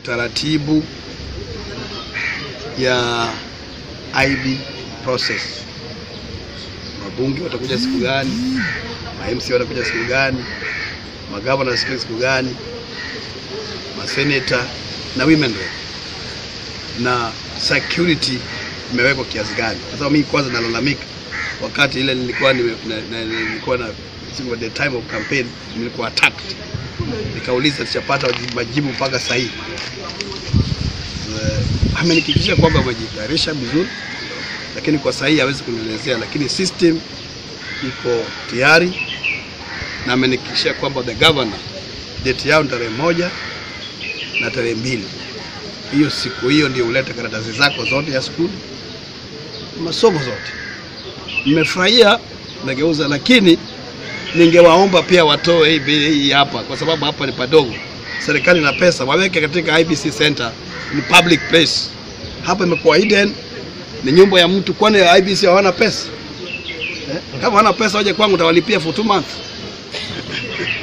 utaratibu ya IB process. Wabunge watakuja siku gani? Ma MC watakuja siku gani? Magavana siku siku gani? Maseneta na women rep na security imewekwa kiasi gani? Kwa sababu mimi kwanza nalalamika wakati ile nilikuwa nime, na, na, nilikuwa na siku the time of campaign nilikuwa attacked, nikauliza tuchapata majibu mpaka sasa hivi. Uh, amenihakikishia kwamba wamejitayarisha vizuri, lakini kwa sasa hivi hawezi kunielezea, lakini system iko tayari na amenihakikishia kwamba the governor date yao ni tarehe moja na tarehe mbili. Hiyo siku hiyo ndio ulete karatasi zako zote ya skuli, masomo zote. Nimefurahia nageuza, lakini ningewaomba pia watoe hii bili hii hapa, kwa sababu hapa ni padogo. Serikali na pesa waweke katika IBC Center, ni public place. Hapa imekuwa hidden, ni nyumba ya mtu. Kwani IBC hawana pesa eh? Kama hawana pesa waje kwangu, tawalipia for two months